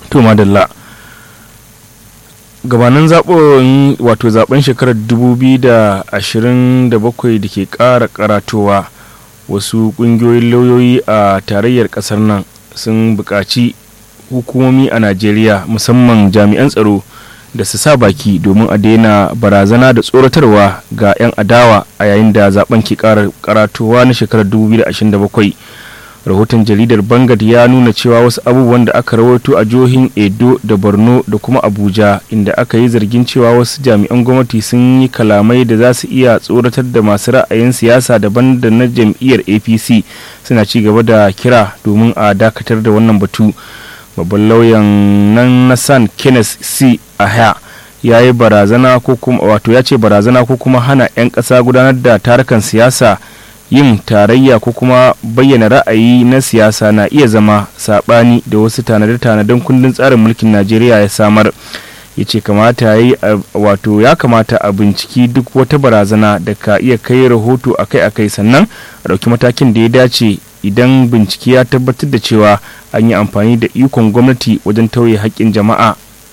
to madalla gabanin zaɓen wato zaben shekarar 2027 da ke ƙara karatowa wasu ƙungiyoyin lauyoyi a tarayyar ƙasar nan sun buƙaci hukumomi a najeriya musamman jami'an tsaro da su sa baki domin a daina barazana da tsoratarwa ga 'yan adawa a yayin da zaben ke ƙara karatowa na shekarar 2027 rahoton jaridar bangat ya nuna cewa wasu abubuwan da aka rawaito a jihohin edo da borno da kuma abuja inda aka yi zargin cewa wasu jami'an gwamnati sun yi kalamai da za su iya tsoratar da masu ra'ayin siyasa daban da na jam'iyyar apc suna ci gaba da kira domin a dakatar da wannan batu babban lauyan nan na san kenneth c ahya ya yi barazana ko kuma wato ya ce barazana ko kuma hana 'yan ƙasa gudanar da tarukan siyasa yin tarayya ko kuma bayyana ra'ayi na siyasa na iya zama saɓani da wasu tanade-tanaden kundin tsarin mulkin najeriya ya samar ya ce kamata ya wato ya kamata a binciki duk wata barazana da ka iya kai rahoto akai-akai sannan a ɗauki matakin da ya dace idan bincike ya tabbatar da cewa an yi amfani da ikon gwamnati wajen tauye haƙƙin jama'a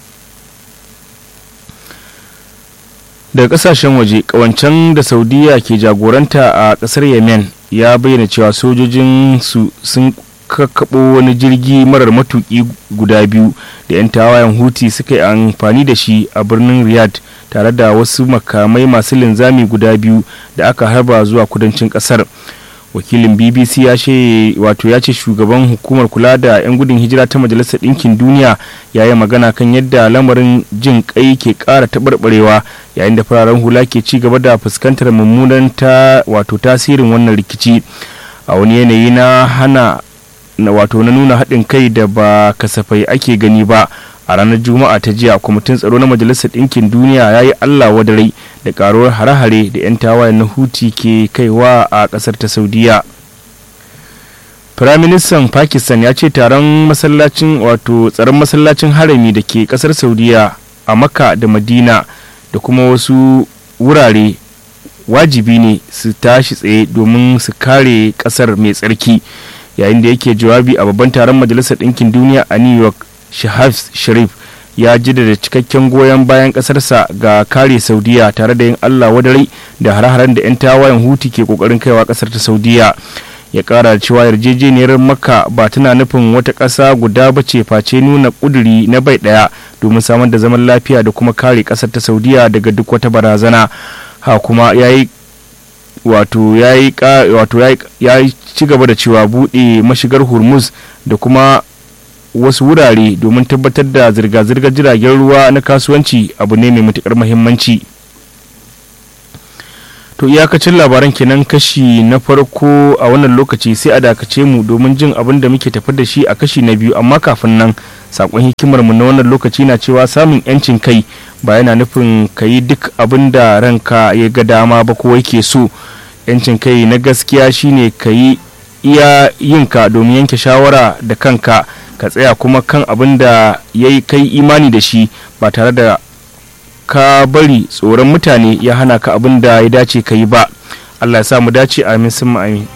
daga kasashen waje kawancen da saudiya ke jagoranta a kasar yemen ya bayyana cewa sojojin su sun kakkaɓo wani jirgi marar matuƙi guda biyu da 'yan tawayen huti suka yi amfani da shi a birnin riyadh tare da wasu makamai masu linzami guda biyu da aka harba zuwa kudancin kasar wakilin bbc ya ce wato ya ce shugaban hukumar kula da 'yan gudun hijira ta majalisar ɗinkin duniya ya yi magana kan yadda lamarin jin kai ke ƙara taɓarɓarewa yayin da fararen hula ke ci gaba da fuskantar mummunan ta wato tasirin wannan rikici a wani yanayi na hana na wato na nuna haɗin kai da ba kasafai ake gani ba a ranar juma'a ta jiya kwamitin tsaro na majalisar ɗinkin duniya ya yi allah wadarai da karuwar hare-hare da 'yan tawayen na huti ke kaiwa a ƙasar ta saudiya firaministan pakistan ya ce taron masallacin wato tsaron masallacin harami da ke ƙasar saudiya a makka da madina da kuma wasu wurare wajibi ne su tashi tsaye domin su kare ƙasar mai tsarki yayin da yake jawabi a babban taron majalisar ɗinkin duniya a new york shahab sharif ya jaddada cikakken goyon bayan ƙasarsa ga kare saudiya tare da yin allah wadarai da hare-haren da 'yan tawayen huti ke kokarin kaiwa ƙasar ta saudiya ya kara da cewa yarjejeniyar makka ba tana nufin wata ƙasa guda ba ce face nuna ƙuduri na bai ɗaya domin samar da zaman lafiya da kuma kare ƙasar ta saudiya daga duk wata barazana ha kuma ya yi wato ya yi ci gaba da cewa buɗe mashigar hormuz da kuma wasu wurare domin tabbatar da zirga-zirgar jiragen ruwa na kasuwanci abu ne mai matukar muhimmanci to iyakacin labaran kenan kashi na farko a wannan lokaci sai a dakace mu domin jin abin da muke tafi da shi a kashi na biyu amma kafin nan sakon hikimar mu na wannan lokaci na cewa samun yancin kai ba yana nufin ka yi duk abin da ranka ya ga dama ba ko yake so yancin kai na gaskiya shine ka yi iya yinka domin yanke shawara da kanka ka tsaya kuma kan abin da ya yi kai imani da shi ba tare da ka bari tsoron mutane ya hana ka abin da ya dace ka yi ba allah ya sa mu dace amin sun amin